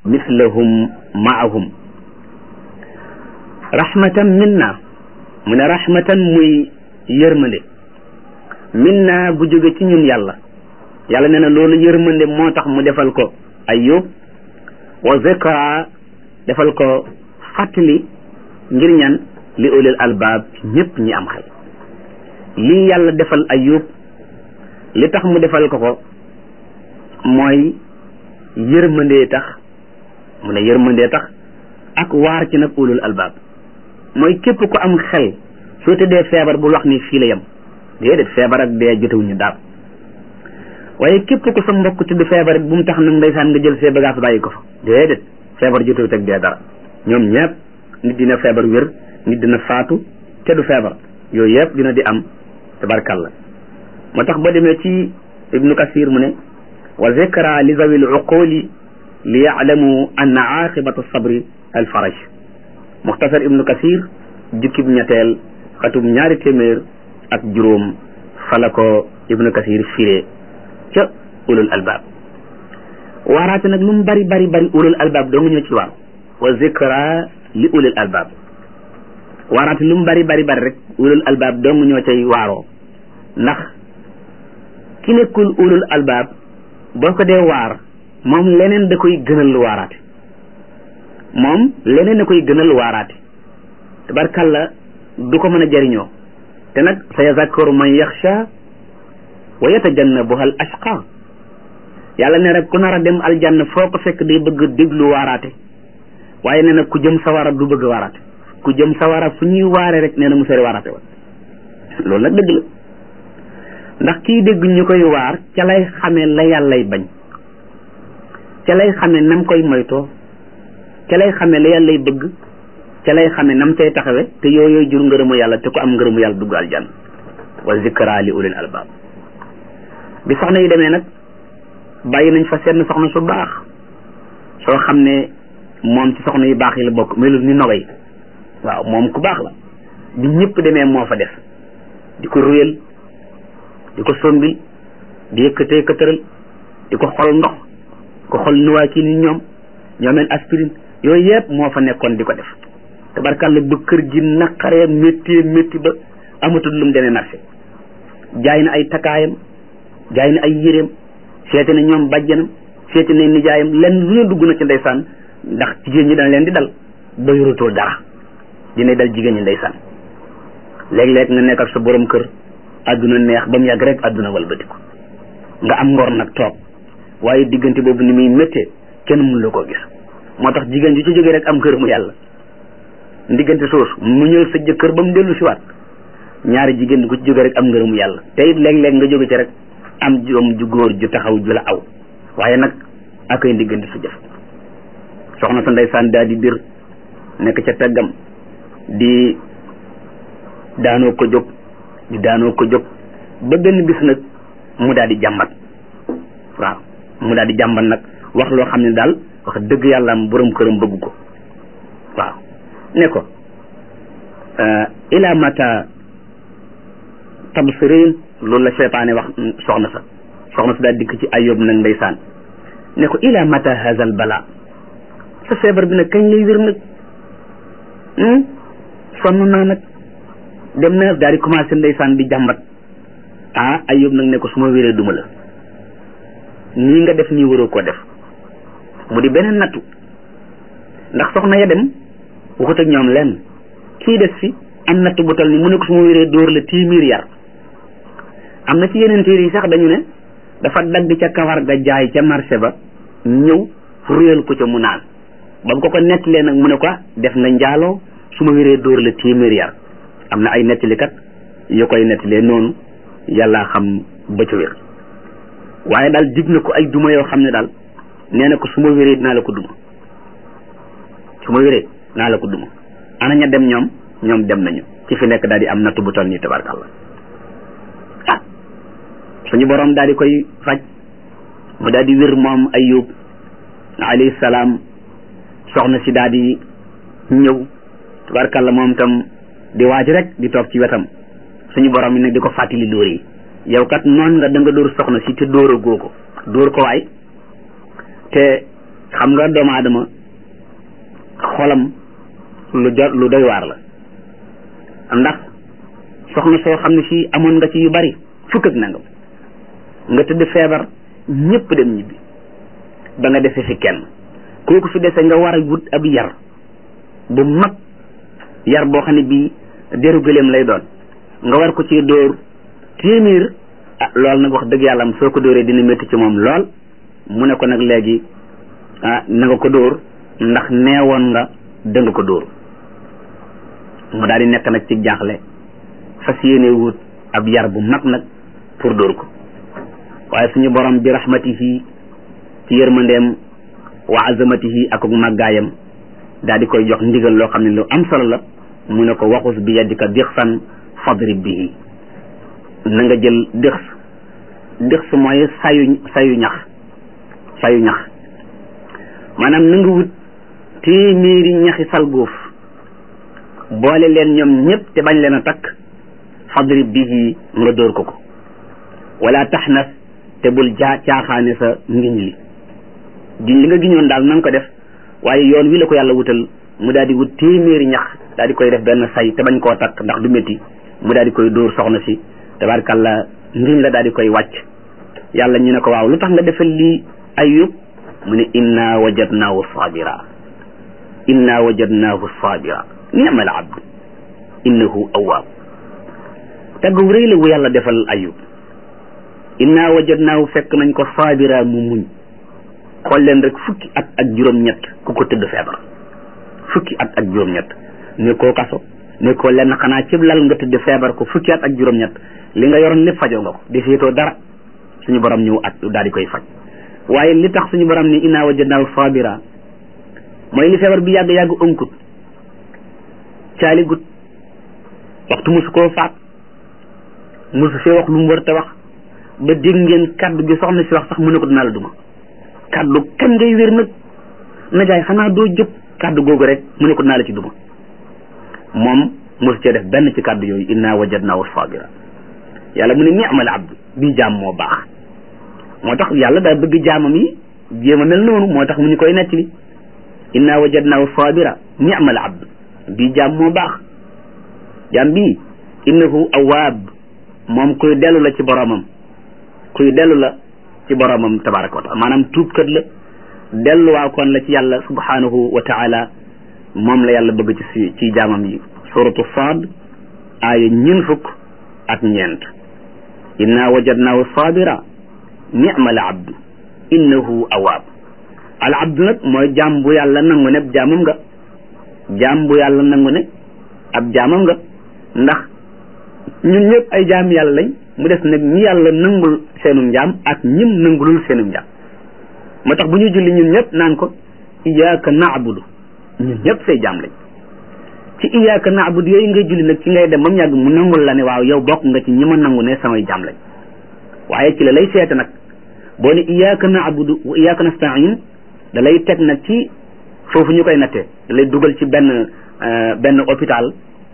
mislahum maahum rahmatan minna mu ne rahmatan muy yërmande minna bu jóge ci ñun yàlla yàlla nee na loolu yërmande moo tax mu defal ko ayub wa zikra defal ko fàttali ngir ñan li ulil albaab ñëpp ñi am xel lii yàlla defal ayub li tax mu defal ko ko mooy yërmandee tax mu ne yërmandee tax ak waar ci nag ulul albaab mooy képp ku am xel soo tëddee feebar bul wax ni fii la yem déedéet feebar ak dee jotewuñu daal waaye képp ku sa mbokk tëdd feebar bu mu tax nag ndeysaan nga jël see bagage bàyyi ko fa déedéet feebar jotewut ak dee dara ñoom ñëpp nit dina feebar wér nit dina faatu te du feebar yooyu yëpp dina di am tabarkalla moo tax boo demee ci ibnu kasir mu ne wa zikra li zawi l uquli li yaalamu anna aqibata sabri al faraj muxtasar ibnu kasir jukkib ñetteel xatum ñaari téeméer ak juróom fala ko ibnu kasir firee ca ulul albaab waaraate nag lu mu bari bari bari ulul albaab doo nga ñëw ci waar wa zikra li ulul albaab waaraate lu mu bari bari bari rek ulul albaab doo nga ñoo cay waaroo ndax ki nekkul ulul albaab boo ko dee waar moom leneen da koy gënal lu waaraate moom leneen da koy gënal lu waaraate tabarkalla du ko mën a jariñoo te nag sa yazakkaru man yaxsha wa yatajannabuha al ashqa yàlla ne rek ku nar a dem aljanna foo ko fekk day bëgg déglu waaraate waaye nee na ku jëm sawara du bëgg waaraate ku jëm sawara fu ñuy waare rek nee na mu sori waaraate wa loolu nag dëgg la ndax kii dégg ñu koy waar ca lay xamee la yàllay bañ ca lay xamee nam koy moytoo ca lay xamee la yàllay bëgg ca lay xamee nam cay taxawe te yooyu jur ngërëmu yàlla te ku am ngërëmu yàlla dugg aljanna wa zikra li ulil albaab bi soxna yi demee nag bàyyi nañ fa seen soxna su baax soo xam ne moom ci soxna yu baax yi la bokk melul ni nogay waaw moom ku baax la bi ñëpp demee moo fa def di ko ruyal di ko sombil di yëkkatee këtëral di ko xol ndox ko xol nuwaa kii ni ñoom ñoomeen aspirine yooyu yëpp moo fa nekkoon di ko def tabarkàlla ba kër gi naqaree métti métti ba amatul lu mu demee marché jaay na ay takkaayam jaay na ay yéreem seete na ñoom bàjjanam seete na nijaayam lenn lu ne dugg na ci ndeysaan ndax jigéen ñi dana leen di dal ba yorutoo dara dina dal jigéen ñi ndeysaan léeg-léeg nga nekk ak sa borom kër àdduna neex ba mu yàgg rek àdduna walbatiku nga am ngor nag toog waaye diggante boobu ni muy méttee kenn mënu la koo gis moo tax jigéen ji ci jógee rek am kër mu yàlla diggante soosu mu ñëw sa jëkkër ba mu dellu si waat ñaari jigéen di ko ci jógee rek am ngërëmu yàlla te it léeg-léeg nga jóge ci rek am joom ju góor ju taxaw ju la aw waaye nag ak ay diggante su jëf soxna sa ndeysaan daal di bir nekk ca teggam di daanoo ko jóg di daanoo ko jóg ba benn bis nag mu daal di jàmbat waaw mu daal di jàmbat nag wax loo xam ne daal wax dëgg yàlla am borom këram bëgg ko waaw ne ko ila mata tabsirin loolu la seytaane wax soxna sa soxna sa daal dikk ci ayob nag ndeysaan ne ko ila mata hazal bala sa feebar bi nag kañ lay wér nag sonn naa nag dem na daal di commencé ndeysaan di jàmbat ah ayob nag ne ko su ma wéree duma la nii nga def nii waroo koo def mu di beneen nattu ndax soxna ya dem waxut ak ñoom lenn kii des fi am natt bu tal ni mu ne ko su ma wéree dóor la téeméer yar am na ci yeneen téere yi sax dañu ne dafa dagg ca kawar ga jaay ca marché ba ñëw ruyal ko ca mu naan ba mu ko ko nettalee nag mu ne ko def nga njaaloo su ma wéree dóor la téeméer yar am na ay nettalikat yu koy nettalee noonu yàllaa xam ba ca wér waaye daal dig na ko ay duma yoo xam ne daal nee na ko su ma wéree dinaa la ko duma su ma wéree dinaa la ko duma ana ña dem ñoom ñoom dem nañu ci fi nekk daal di am nattu bu toll nii tabarkàlla ah suñu borom daal di koy faj mu daal di wér moom ayub alayhi salaam soxna si daal di ñëw tabarkàlla moom tam di waaj rek di toog ci wetam suñu borom yi nag di ko fàttali dóor yi yow kat noon nga da nga dóor soxna si te dóor a goo ko dóor ko waay te xam nga doomu aadama xolam lu jot lu doy waar la ndax soxna soo xam ne si amoon nga ci yu bari fukk ak nangam nga tëdd feebar ñëpp dem ñibbi ba nga dese fi kenn kooku fi dese nga war a wut ab yar bu mag yar boo xam ne bii deru gëléem lay doon nga war ko ci dóor téeméer ah loolu nag wax dëgg yàlla am soo ko dóoree dina métti ci moom lool mu ne ko nag léegi ah na nga ko dóor ndax neewoon nga danga ko dóor mu daal di nekk nag ci jaaxle fas yéene wut ab yar bu mag nag pour dóor ko waaye suñu borom bi rahmatihi ci yërmandeem wa azamatihi ak màggaayam daal di koy jox ndigal loo xam ne lu am solo la mu ne ko waxus bi yadika dixsan fadrib bihi na nga jël dix dix mooy sayu sayu ñax sayu ñax maanaam na nga wut téeméeri ñaxi salgóof boole leen ñoom ñëpp te bañ leen a takk fadrib bihi nga dóor ko ko wala taxnas te bul jaa caaxaane sa ngiñ li giñ li nga giñoon daal na nga ko def waaye yoon wi la ko yàlla wutal mu daal di wut téeméeri ñax daal di koy def benn say te bañ koo takk ndax du métti mu daal di koy dóor soxna si tabarkàlla ngiñ la daal di koy wàcc yàlla ñu ne ko waaw lu tax nga defal lii ayub mu ne inna wajadnaahu sabira inna wajadnaahu sabira ni'mal abd innahu awwaab tagg wu rëy la wu yàlla defal ayub inna wajadnaahu fekk nañ ko sabira mu muñ xool leen rek fukki at ak juróom-ñett ku ko tëdd feebar fukki at ak juróom-ñett ne koo kaso ne koo lenn xanaa cib lal nga tëdd feebar ko fukki at ak juróom-ñett li nga yoroon lépp fajoo nga ko di seetoo dara suñu borom ñëw at daal di koy faj waaye li tax suñu borom ni inna wajadnaahu sabira mooy li feebar bi yàgg-yàgg ënkut caali gut waxtu musu koo faat musu fee wax lu mu war te wax ba dégg ngeen kaddu gi soxna si wax sax mu ne ko dinaa la duma kaddu kan ngay wér nag najaay xanaa doo jóg kaddu googu rek mu ne ko dinaa la ci duma moom mosu cee def benn ci kaddu yooyu inna wajadnaahu sabira yàlla mu ne ni'mal abd bii jaam moo baax moo tax yàlla daa bëgg jaamam yi jéem a mel noonu moo tax mu ñu koy nettali inna wajadnaahu sabira ni'mal abd bii jaam moo baax jaam bii innahu awaab moom kuy dellu la ci boromam kuy dellu la ci boromam tabaraka wa taala maanaam tuubkat la delluwaa kon la ci yàlla subhanahu wa taala moom la yàlla bëgg ci ci jaamam yi suratu saad aaya ñeen fukk ak ñeent inna wajadnaahu sabira ni'mal abdu innahu awaab al abdu nag mooy jaam bu yàlla nangu ne ab jaamam nga jaam bu yàlla nangu ne ab jaamam nga ndax ñun ñëpp ay jaam yàlla lañ mu des nag ñi yàlla nangul seenum njaam ak ñim nangulul seenum njaam moo tax bu ñu julli ñun ñëpp naan ko iyyaka na'budu ñun ñëpp say jaam lañ ci iyyaka na'budu yooyu ngay julli nag ci ngay dem ba mu yàgg mu nangul la ne waaw yow bokk nga ci ñi ma nangu ne samay jaam lañ waaye ci la lay seete nag boo ne iyyaka na'budu wa iyyaka nasta'in da lay teg nag ci foofu ñu koy nattee da lay dugal ci benn benn hôpital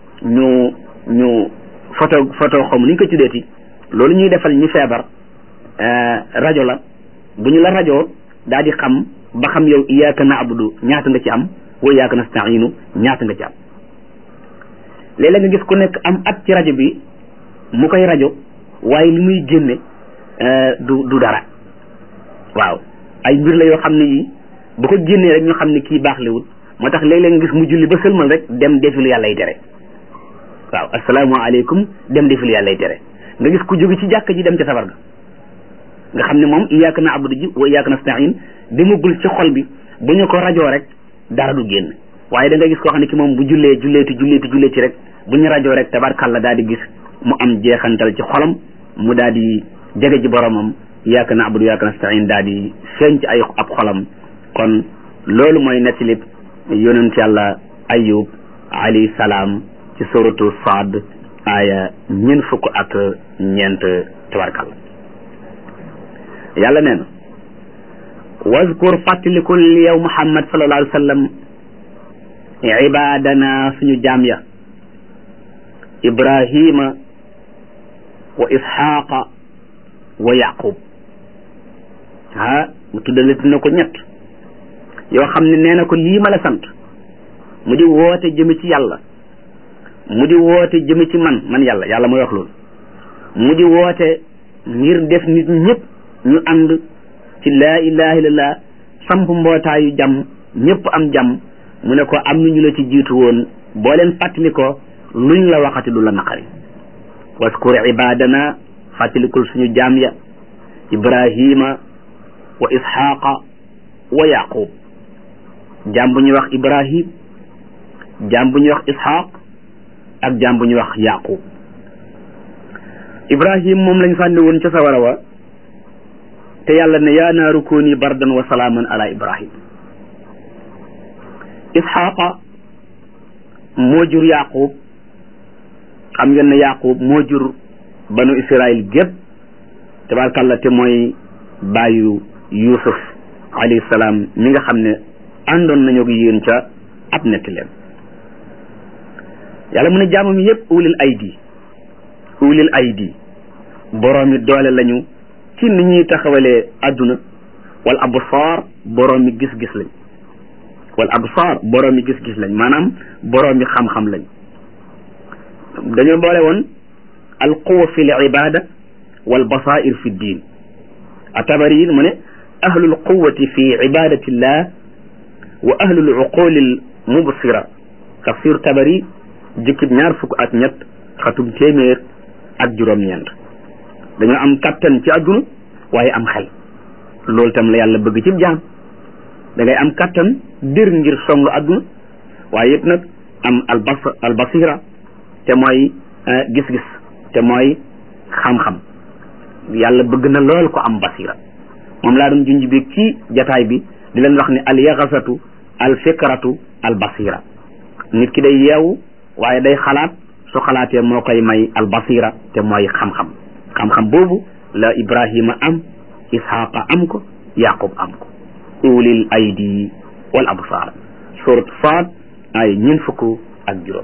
ñu ñu photo photo xaw ma ni ñu ko tuddeeti loolu ñuy defal ñi feebar rajo la bu ñu la rajo daal di xam ba xam yow iyyaka na'budu ñaata nga ci am wa iyyaka nasta'inu ñaata nga ci am léeg-léeg nga gis ku nekk am at ci rajo bi mu koy rajo waaye li muy génne du du dara waaw ay mbir la yoo xam ne yi bu ko génnee rek ñu xam ne kii baax lewul moo tax léeg-léeg nga gis mu julli ba sëlmal rek dem defi lu yàlla y tere waaw asalaamaaleykum dem defi lu yàlla y tere nga gis ku jóge ci jàkk ji dem ca sabar ga nga xam ne moom iyyaka na'budu ji wa iyyaka nasta'in demagul ci xol bi bu ñu ko rajoo rek dara du génn waaye da nga gis koo xam ne ki moom bu jullee julleeti julleeti julleeti rek bu ñu rajoo rek tabarkàlla daal di gis mu am jeexantal ci xolam mu daal di jege ji boromam iyyaka na'budu iyyaka nasta'in daal di feeñ ci ay ab xolam kon loolu mooy nettalib yonent yàlla ayub alayhi salaam ci suratu saad aaya ñeent fukk ak ñeent tabarkàlla yàlla nee na wazkur fàttalikul yow muhammad sallallahu alayhi wa sallam ibadana suñu jaam ya ibrahima wa isxaqa wa yaqub ah mu tuddalati na ko ñett yoo xam ne nee na ko lii ma la sant mu di woote jëme ci yàlla mu di woote jëme ci man man yàlla yàlla mooy wax loolu mu di woote ngir def nit ñëpp ñu ànd ci laa ilaha illallah samp mbootaayu jàmm ñëpp am jàmm mu ne ko am na ñu la ci jiitu woon boo leen fàttali ko luñ la waxati du la naqari waskur ibadana fàttalikul suñu jaam ya ibrahima wa isxaqa wa yaqub jaam bu ñuy wax ibrahim jaam bu ñuy wax isxaq ak jaam bu ñuy wax yaqub ibrahim moom lañ sànni woon ca sawara wa te yàlla ne yaa naaru kooni bardan wa salaaman ala ibrahim isxaqa moo jur yaqub xam ngeen ne yaqub moo jur banu israil gépp tabarkàlla te mooy bàyyu yusuf alayhi salaam mi nga xam ne àndoon nañu ak yéen ca ab netti leen yàlla mu ne jaamam yépp ulil aydi ulil aydi boroomi doole lañu ci ni ñuy taxawalee adduna wal absaar boroomi gis-gis lañ wal absaar boroomi gis-gis lañ maanaam boroomi xam-xam lañ dañoo boole woon al quwa fi l ibada wal basair fi ddin atabari mu ne ahlul quwati fi ibadatillah wa ahlul uquli l mubsira tafsir tabari jukkib ñaar fukk ak ñett xatum téeméer ak juróom-ñeent dañoo am kattan ci àdduna waaye am xel loolu tam la yàlla bëgg ci jaam da ngay am kattan dir ngir song àdduna waaye it nag am albas albasira te mooy gis-gis te mooy xam-xam yàlla bëgg na lool ko am basira moom laa doon junj bi ci jataay bi di leen wax ne al yaxasatu al fikratu al basira nit ki day yeewu waaye day xalaat su xalaatee moo koy may al basira te mooy xam-xam xam-xam boobu la ibrahima am ishaqa am ko yaqub am ko ulil aydi wal absar surat faat ay ñeen fukk ak juróom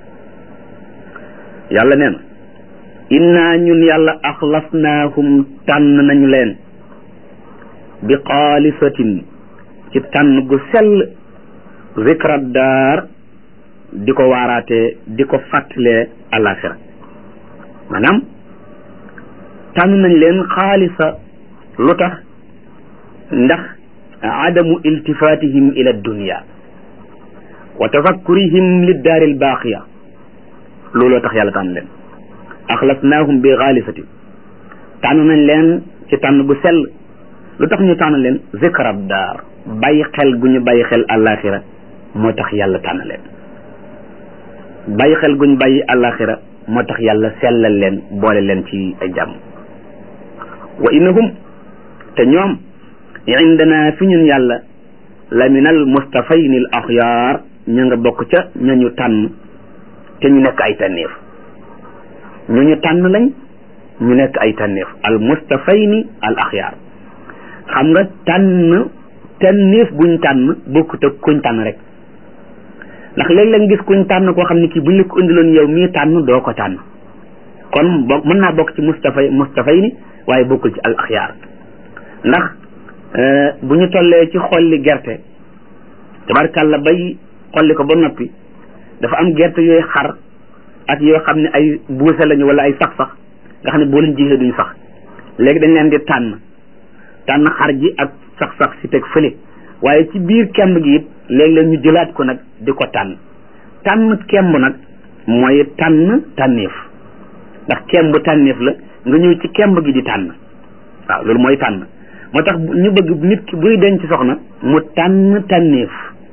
yàlla nee na inna ñun yàlla axlasnaahum tànn nañu leen bi xaalisatin ci tànn gu sell zikra daar di ko waaraatee di ko fàttalee alaxira maanaam tànn nañ leen xaalisa lu tax ndax adamu iltifatihim ila dunia wa tafakkurihim liddaari albaaqiya looloo tax yàlla tànn leen axlasnaahum bi xaalisati tànn nañ leen ci tànn bu sell lu tax ñu tànn leen zikrab daar bàyyi xel gu ñu bàyyi xel àllaaxira moo tax yàlla tànn leen bàyyi xel gu ñu bàyyi àllaaxira moo tax yàlla sellal leen boole leen ci ay jàmm wa innahum te ñoom indana fi ñun yàlla la min al mustafayni al axyaar ñu nga bokk ca ñañu tànn te ñu nekk ay tànneef ñu ñu tànn lañ ñu nekk ay tànneef al mustafayni al axyaar xam nga tànn tànneef buñ tànn bokkut ak kuñ tànn rek ndax léeg-léeg gis kuñ tànn koo xam ne kii buñ la ko indiloon yow mii tànn doo ko tànn kon boo mën naa bokk ci mustafay mustafayni waaye bokkul ci al axyaar ndax bu ñu tollee ci xolli gerte tabarkàlla bay xolli ko ba noppi dafa am gerte yooyu xar ak yoo xam ne ay buuse lañu wala ay sax-sax nga xam ne boo leen jiyee duñ sax léegi dañ leen di tànn tànn xar ji ak sax-sax si teg fële waaye ci biir kemb gi it léeg-léeg ñu jëlaat ko nag di ko tànn tànn kemb nag mooy tànn tànneef ndax kemb tànneef la nga ñëw ci kemb gi di tànn waaw loolu mooy tànn moo tax ñu bëgg nit ki buy denc soxna mu tànn tànneef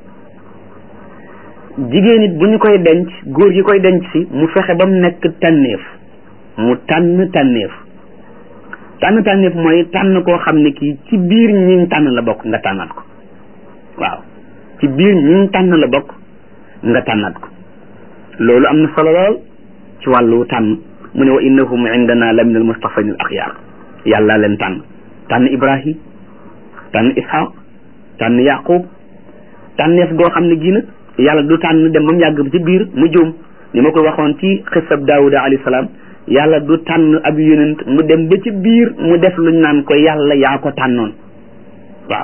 jigéen it bu ñu koy denc góor gi koy denc si mu fexe ba mu nekk tànneef mu tànn tànneef tànn tànneef mooy tànn koo xam ne kii ci biir ñiñ tànn la bokk nga tànnaat ko waaw ci biir ñiñ tànn la bokk nga tànnaat ko loolu am na solo lool ci wàllu tànn mu ne wa innahum indana la min al mustafayn al axyaar yàlla leen tànn tànn ibrahim tànn ishaq tànn yaqub tànneef goo xam ne gii nag yàlla du tànn dem ba mu yàgg ci biir mu juum ni ma ko waxoon ci xisab daawuda alayhi salaam yàlla du tànn ab yonent mu dem ba ci biir mu def luñ naan ko yàlla yaa ko tànnoon waaw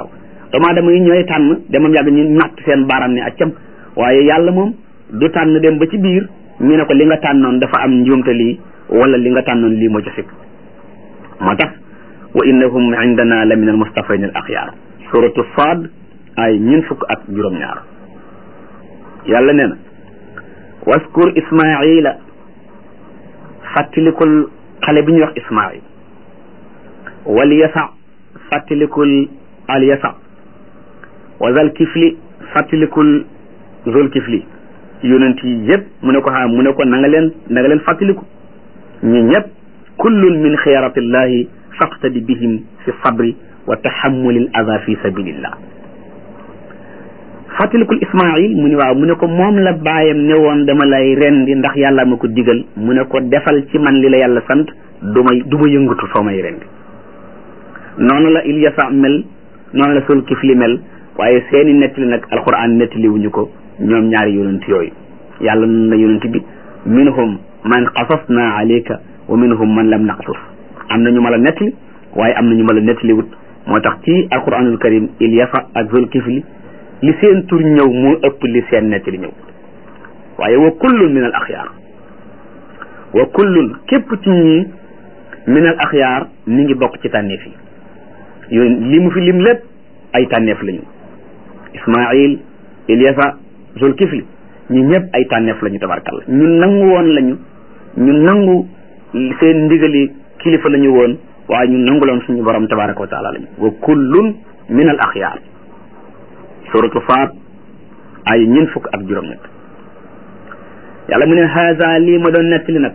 doomu aadama yi ñooy tànn demam yàgg ñu natt seen baaram ne accam waaye yàlla moom du tànn dem ba ci biir ñu ne ko li nga tànnoon dafa am njuumte lii wala li nga tànnoon lii moo ci sikk moo tax wa innahum indana la min al mustafayn al axyaar suratu saad ay ñun fukk ak juróom-ñaar yàlla nee na waskur ismaila fàttalikul xale bi ñuy wax ismail wal yasa fàttalikul al yasa wa zal kifli fàttalikul zul kifli yonent yi yëpp mu ne ko xam mu ne ko na nga leen na nga leen fàttaliku ñi ñëpp kullun min xiyaratillahi faqtadi bihim fi sabri wa tahammulil ada fi sabilillah fàttalikul ismail mu ne waaw mu ne ko moom la baayam ne woon dama lay rendi ndax yàlla ma ko digal mu ne ko defal ci man li la yàlla sant du may du ma yëngatu soo may rendi noonu la Ilyasa mel noonu la sul kifli mel waaye seeni nettali nag alquran nettali wuñu ko ñoom ñaari yonent yooyu yàlla nun na yonent bi minhum man qasasna alayka wa minhum man lam naqsus am na ñu ma la nettali waaye am na ñu ma la nettali wut moo tax ci alquranul karim Ilyasa ak sul kifli li seen tur ñëw moo ëpp li seen nettali ñëw waaye wa kullun min al axyaar wa kullun képp ci ñii min al axyaar mi ngi bokk ci tànneef yi yooyu li mu fi lim lépp ay tànneef lañu ismail ilyasa zulkifli ñi ñëpp ay tànneef lañu tabarkalla ñu nangu woon lañu ñu nangu seen ndigali kilifa lañu woon waaye ñu nangu loon suñu borom tabaraka wa taala lañu wa kullun min al axyaar suratu faat ay ñeent fukk ak juróom ñett yàlla mu ne haza lii ma doon nettali nag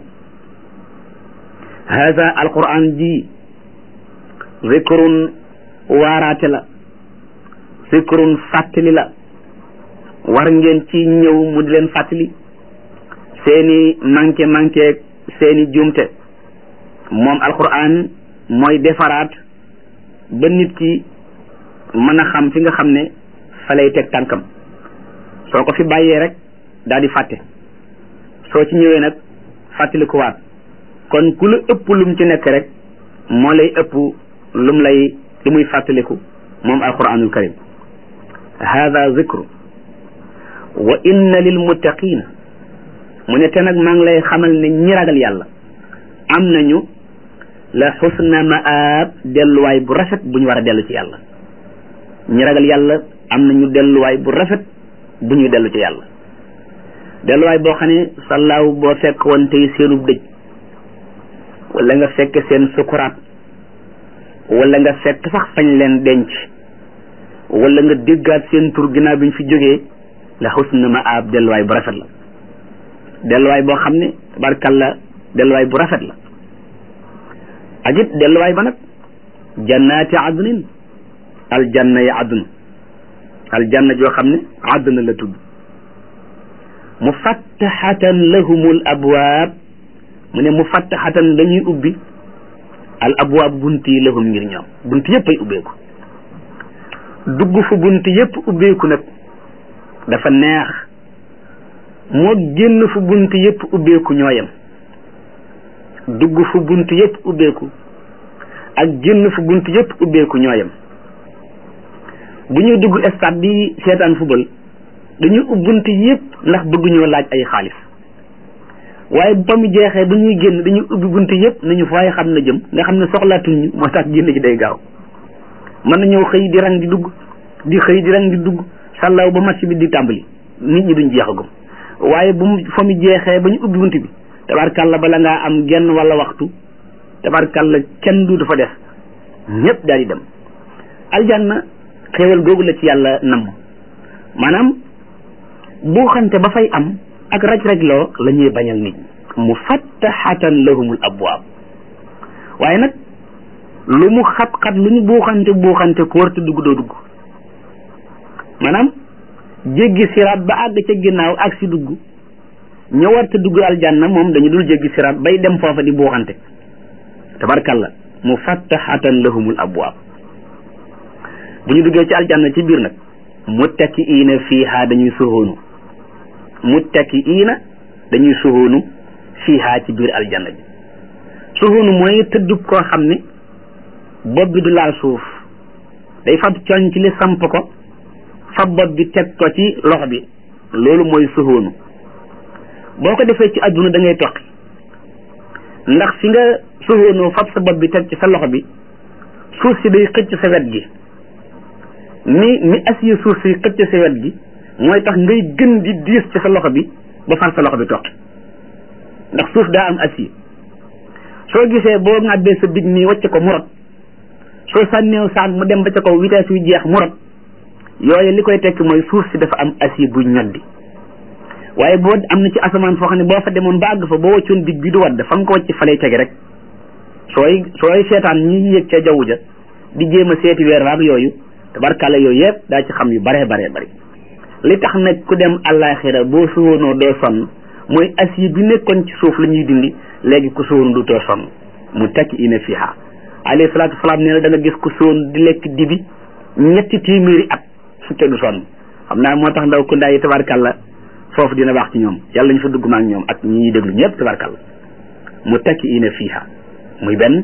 haza alquran ji zikrun waaraate la zikrun fàttali la war ngeen ci ñëw mu di leen fàttali seeni manqué manqué seeni juumte moom alquran mooy defaraat ba nit ki mën a xam fi nga xam ne fa lay teg tànkam soo ko fi bàyyee rek daal di fàtte soo ci ñëwee nag fàttali ko waat kon ku la ëpp lum ci nekk rek moo lay ëpp lum lay li muy fàttaliku moom alquranul karim hada zikru wa inna lil muttaqina mu ne te nag maa ngi lay xamal ne ñi ragal yàlla am nañu la xusna maab delluwaay bu rafet bu ñu war a dellu ci yàlla ñi ragal yàlla am nañu delluwaay bu rafet bu ñuy dellu ci yàlla delluwaay boo xam ne sallaaw boo fekk woon tey seenub dëj wala nga fekk seen sukuraat wala nga fekk sax fañ leen denc wala nga déggaat seen tur ginnaaw bi ñu fi jógee la xusna ma ab delluwaay bu rafet la delluwaay boo xam ne tabarkalla delluwaay bu rafet la ak it delluwaay ba nag jannaati adnin aljanna yi adn aljanna joo xam ne adna la tudd mufattaxatan lahumul abwaab mu ne mufattaxatan dañuy ubbi al abwaab bunt yi lahum ngir ñoom bunt yëpp ay ubbeeku dugg fu bunt yëpp ubbeeku nag dafa neex moo génn fu bunt yëpp ubbeeku ñooyam dugg fu bunt yëpp ubbeeku ak génn fu bunt yëpp ubbeeku ñooyam bu ñuy dugg stade bi seetaan football dañuy ubbunt yëpp ndax bëgguñoo laaj ay xaalis waaye ba mu jeexee bu ñuy génn dañuy ubbi bunt yëpp nañu faaye xam na jëm nga xam ne soxlaatuñ ñu moo tax génn ci day gaaw mën nañoo xëy di rang di dugg di xëy di rang di dugg sàllaaw ba match bi di tàmbali nit ñi duñ jeexagum waaye bu mu fa mu jeexee ba ñu ubbi bunt bi tabarkàlla bala ngaa am genn wala waxtu tabarkàlla kenn du dafa def ñëpp daal di dem aljanna xéewal googu la ci yàlla namm maanaam bu xante ba fay am ak raj-rajloo la ñuy bañal nit ñi mufattaxatan lahumul abwaab waaye nag lu mu xat-xat lu ñu buuxante buuxante ku warta dugg doo dugg maanaam jéggi siraat ba àgg ca ginnaaw ak si dugg ña warta dugg aljanna moom dañu dul jéggi siraat bay dem foofa di buuxante tabarkalla mufattaxatan lahumul abwaab bu ñu duggee ci aljanna ci biir nag muttakiina fiiha dañuy suhoonu muttakiina dañuy suhoonu fiiha ci biir aljanna bi suhoonu mooy tëddub koo xam ne bopp bi du laal suuf day fab conc li samp ko fab bopp bi teg ko ci loxo bi loolu mooy suhoonu boo ko defee ci adduna da ngay toqi ndax fi nga suhoonoo fab sa bopp bi teg ci sa loxo bi suuf si day xëcc sa wet gi ni ni acier suuf si xëcc sa wet gi mooy tax ngay gën di diis ci sa loxo bi ba far sa loxo bi toqi ndax suuf daa am acier soo gisee boo ŋàbbee sa big nii wacc ko mu rot soo sànneew saag mu dem ba ca kaw vitesse yu jeex mu rot yooyu li koy tekki mooy suuf si dafa am acier bu ñoddi waaye boo am na ci asamaan foo xam ne boo fa demoon ba àgg fa boo waccoon big bi du wadd fa nga ko wacc fa lay tege rek sooy sooy seetaan ñi yëg ca jaww ja di jéem a seeti weer waag yooyu tabarkàlla yooyu yëpp daa ci xam yu baree baree bari li tax nag ku dem àllaaxira boo suwoonoo doo sonn mooy acier bi nekkoon ci suuf la ñuy dindi léegi ku suwoon du too sonn mu tekki ina fiha alayhi salaatu salaam nee na da nga gis ku suwoon di lekk dibi ñetti téeméeri at su te du sonn xam naa moo tax ndaw ku ndaa yi tabarkàlla foofu dina baax ci ñoom yàlla ñu fa dugg ma ak ñoom ak ñi ñuy déglu ñëpp tabarkàlla mu tekki ina fiha muy benn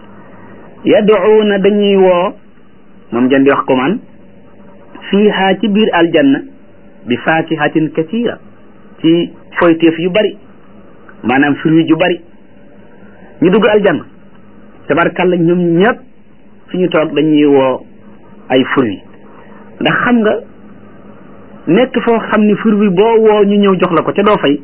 yaduuna dañuy woo moom jan di wax ko man fiiha ci biir aljanna bi faakihatin katira ci foyteef yu bari maanaam fruit yu bari ñu dugg aljanna tabarkàlla ñoom ñëpp fi ñu toog dañuy woo ay fruit ndax xam nga nekk foo xam ni fruit boo woo ñu ñëw jox la ko ca doo fay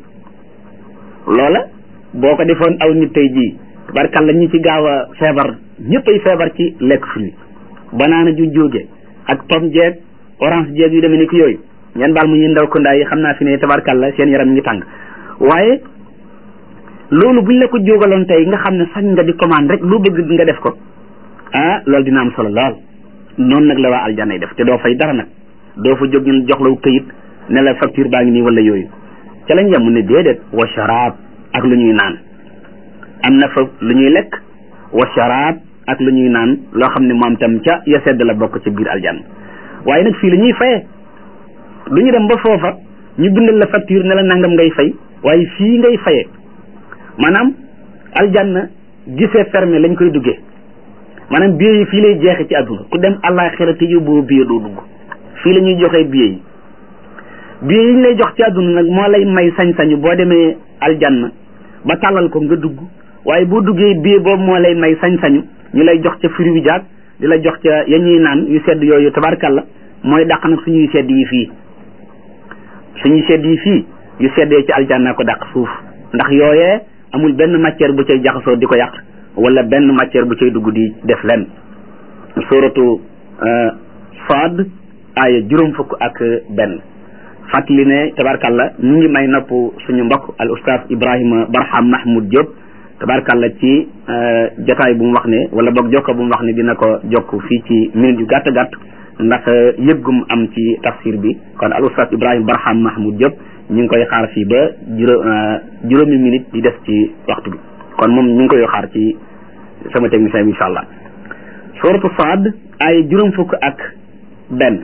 loola boo ko defoon aw nit tey jii tabarkàlla ñi ci gaaw a feebar ñëpp ay feebar ci lekk fruit banaana ju jóge ak pomme jeeg orange jeeg yu demee ni ki yooyu ngeen baal mu ñu ndaw ko ndaa yi xam naa fi ne tabarkàlla seen yaram ngi tàng waaye loolu buñ la ko jógaloon tey nga xam ne sañ nga di commande rek lu bëgg nga def ko ah loolu dina am solo lool noonu nag la waa aljanna yi def te doo fay dara nag doo fa jóg ñu jox la këyit ne la facture baa ngi nii wala yooyu ca lañ yem ne déedéet wa sharaab ak lu ñuy naan am na fa lu ñuy lekk wa sharaab ak lu ñuy naan loo xam ne moom tam ca ya sedd la bokk ca biir aljanna waaye nag fii la ñuy fayee du ñu dem ba foofa ñu bindal la facture ne la nangam ngay fay waaye fii ngay fayee maanaam aljanna gisee fermé lañ koy duggee maanaam billet yi fii lay jeexe ci àdduna ku dem àllaaxira te yóbboo billet doo dugg fii la ñuy joxee billet yi billet yi ñu lay jox ci àdduna nag moo lay may sañ-sañu boo demee aljanna ba tàllal ko nga dugg waaye boo duggee billet boobu moo lay may sañ-sañu ñu lay jox ca fruit jaag di la jox ca ya ñuy naan yu sedd yooyu tabarkalla mooy dàq nag suñuy sedd yi fii suñuy sedd yi fii yu seddee ci aljanna ko dàq suuf ndax yooyee amul benn matière bu cay jaxasoo di ko yàq wala benn matière bu cay dugg di def len suratu Saad aaya juróom fukk ak benn fàttali ne tabarkalla ñu ngi may nopp suñu mbokk al oustaz Ibrahima Barham Mahmoud Diop tabarkalla ci jotaay bu mu wax ne wala boog jokko bu mu wax ne dina ko jokk fii ci minute yu gàtt gàtt ndax yëggum am ci tafsir bi kon al oustaz Ibrahima Barham Mahmoud Diop ñu ngi koy xaar fii ba juróom juróomi minute di def ci waxtu bi kon moom ñu ngi koy xaar ci sama technicien bi incha allah suratu Saad ay juróom fukk ak benn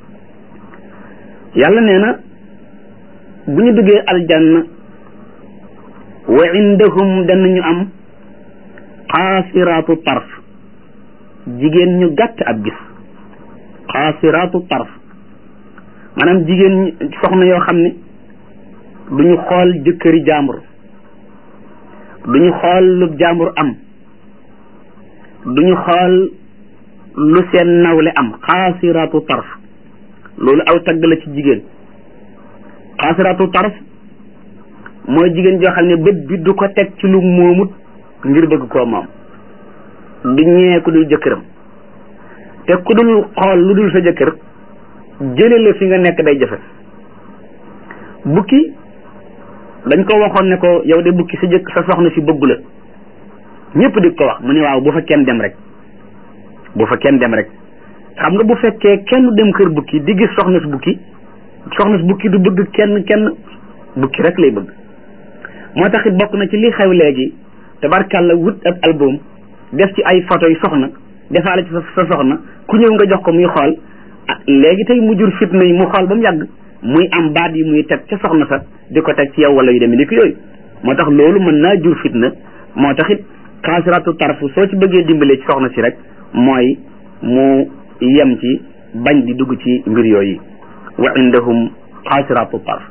yàlla nee na bu ñu duggee aljanna wa indahum danañu am xaasiraatu tarf jigéen ñu gàtt ab gis xaasiraatu tarf maanaam jigéen soxna yoo xam ne duñu xool jëkkëri jàmbur duñu xool lu jàmbur am duñu xool lu seen nawle am xaasiraatu tarf loolu aw tagg la ci jigéen xaasiraatu tarf mooy jigéen joo xam ne bët bi du ko teg ci lu moomut ngir bëgg koo moom du ñee ku dul jëkkëram te ku dul xool lu dul sa jëkkër jële la fi nga nekk day jafe bukki dañ ko waxoon ne ko yow de bukki sa jëkk sa soxna si bëggu la ñëpp di ko wax mu ne waaw bu fa kenn dem rek bu fa kenn dem rek xam nga bu fekkee kenn dem kër bukki di gis soxna si bukki soxna si bukki du bëgg kenn kenn bukki rek lay bëgg moo tax it bokk na ci li xew léegi tabarkàlla wut ab album def ci ay photo yu soxna defaale ci sa soxna ku ñëw nga jox ko muy xool ah léegi tey mu jur fitna yi mu xool ba mu yàgg muy am baat yi muy teg ca soxna sa di ko teg ci yow wala yu demee ni ko yooyu moo tax loolu mën naa jur fitna moo tax it xaasiratu tarfu soo ci bëggee dimbalee ci soxna si rek mooy mu yem ci bañ di dugg ci mbir yooyu wa indahum xaasiratu tarf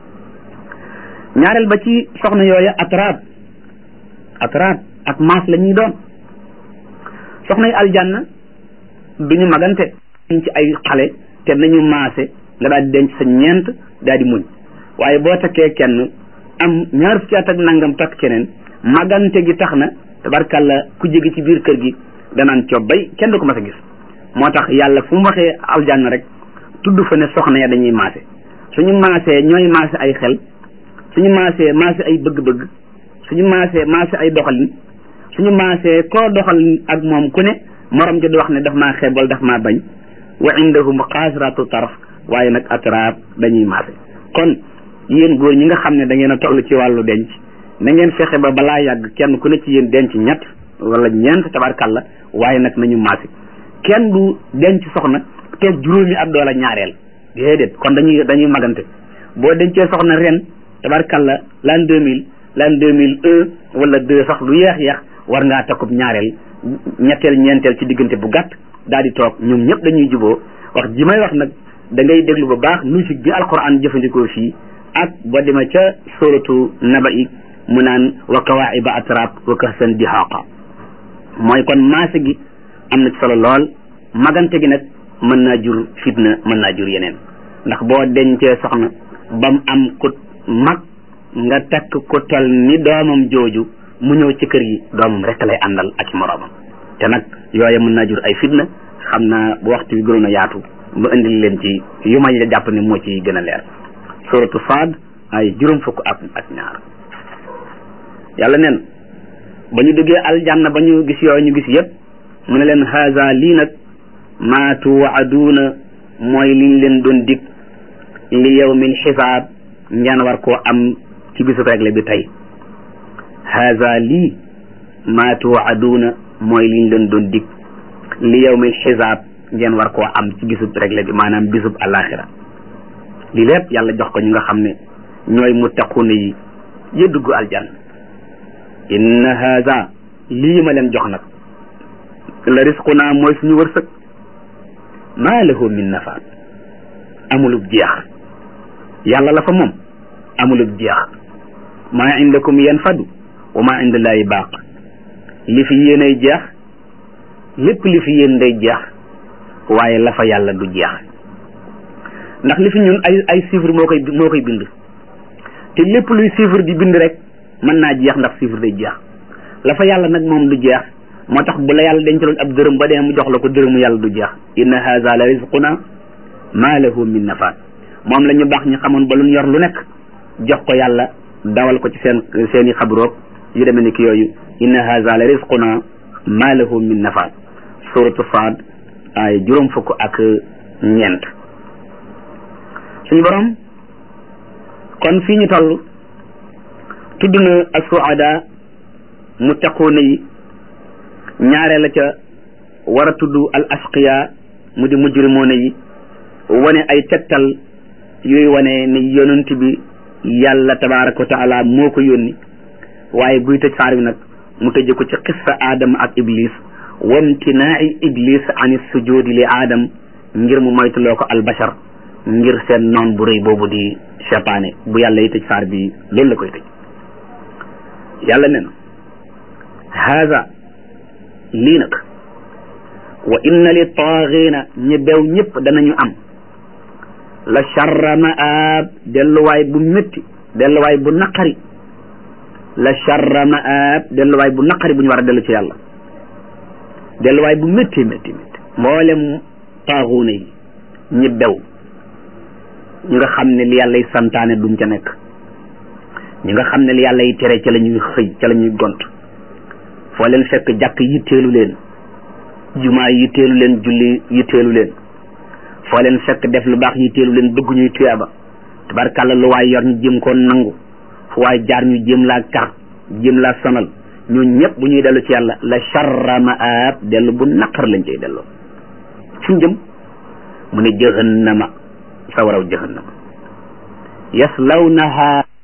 ñaareel ba ci soxna yooya atraab atraab ak maas la ñuy doon soxna yi aljanna duñu magante ñu ci ay xale te nañu maase nga daal di denc sa ñeent daal di muñ waaye boo takkee kenn am ñaar fukki at ak nangam takk keneen magante gi tax na tabarkalla ku jege ci biir kër gi danaan cobbay kenn du ko mas a gis moo tax yàlla fu mu waxee aljanna rek tudd fa ne soxna ya dañuy maase suñu maasee ñooy maase ay xel suñu maasee maase ay bëgg-bëgg suñu maasee maase ay doxalin suñu maasee koo doxal ak moom ku ne morom ji di wax ne daf maa xeeb wala daf maa bañ wa indahum xaasiratu taraf waaye nag atraab dañuy maase kon yéen góor ñi nga xam ne da ngeen a toll ci wàllu denc na ngeen fexe ba balaa yàgg kenn ku ne ci yéen denc ñett wala ñeent tabarkalla waaye nag nañu maase kenn du denc soxna toog juróomi at doola ñaareel déedéet kon dañuy dañuy magante boo dencee soxna ren tabarkalla l'an deux mille l'an deux mille un wala deux sax lu yeex yeex war ngaa takkub ñaareel ñetteel ñeenteel ci diggante bu gàtt daal di toog ñoom ñëpp dañuy juboo wax ji may wax nag da ngay déglu bu baax logique bi alquran jëfandikoo fii ak ba demee ca suratu naba i mu naan wa kawaiba atrab wa kahsan dihaqa mooy kon maase gi am na ci solo lool magante gi nag mën naa jur fitna mën naa jur yeneen ndax boo dencee soxna bam am ku mag nga takk ku tol ni doomam jooju mu ñëw ci kër gi doomam rek lay àndal ak moroomam te nag yooye mën naa jur ay fitna xam naa bu waxtu bi gënoon a yaatu ba indil leen ci yu may jàpp ne moo ci gën a leer suratu Saad ay juróom fukk ak ak ñaar yàlla neen ba ñu duggee aljanna ba ñu gis yooyu ñu gis yëpp mu ne leen haza lii nag maa tuwaaduuna mooy liñ leen doon dig li yawmil xisaab ngeen war koo am ci bisu réglé bi tey haza lii maa tuwaaduuna mooy liñ leen doon dig li yawmil xisaab ngeen war koo am ci bisub réglé bi maanaam bisub alaxira li lépp yàlla jox ko ñu nga xam ne ñooy muttaquuna yi ya dugg aljanna inna haza lii ma leen jox nag la risquna mooy suñu wërsëg maa lahu min nafaat amulub jeex yàlla la fa moom amulub jeex maa indakum yanfadu wa maa indallaahi baaq li fi yéenay jeex lépp li fi yéen day jeex waaye la fa yàlla du jeex ndax li fi ñun ay ay chiffre moo koy moo koy bind te lépp luy chiffre di bind rek mën naa jeex ndax chiffre day jeex la fa yàlla nag moom du jeex moo tax bu la yàlla dencaloon ab dërëm ba dee mu jox la ko dërëmu yàlla du jeex inna haza la rizquna ma lahu min nafaat moom la ñu baax ñu xamoon ba lu ñu yor lu nekk jox ko yàlla dawal ko ci seen seen i xabroog yu demee ni ki yooyu inna haza la rizquna ma lahu min nafaat suratu Saad ay juróom fukk ak ñeent suñu borom kon fii ñu toll tudd na asuada muttaquuna yi ñaaree la ca war a tudd al asqiya mu di mujrimoona yi wane ay tegtal yooyu wane ni yonent bi yàlla tabaraka wa taala moo ko yónni waaye buy tëj saar bi nag mu tëje ko ci qissa aadama ak iblis wamtinaai iblis an sujudi li aadam ngir mu moytuloo ko albashar ngir seen noon bu rëy boobu di cheytaane bu yàlla yi tëj saar bi loolu la koy tëj yàlla ne na haza lii nag wa inna li taaxina ñi bew ñëpp danañu am la charra maab delluwaay bu métti delluwaay bu naqari la charra maab delluwaay bu naqari bu ñu war a dellu ci yàlla delluwaay bu métti métti métti mboolem taaxuuna yi ñi bew ñi nga xam ne li yàlla yi santaane duñ ca nekk ñi nga xam ne li yàlla yi tere ca la ñuy xëy ca la ñuy gont foo leen fekk jàkk yitteelu leen jumaa yitteelu leen julli yitteelu leen foo leen fekk def lu baax yitteelu leen bëgg ñuy tuyaaba tabarkàlla lu waay yor ñu jëm koo nangu fu waay jaar ñu jëm laa kar jëm laa sonal ñooñu ñëpp bu ñuy dellu ci yàlla la charra maab dellu bu naqar lañ cay delloo fu ñu jëm mu ne jahannama sawaraw jahannama yaslawnaha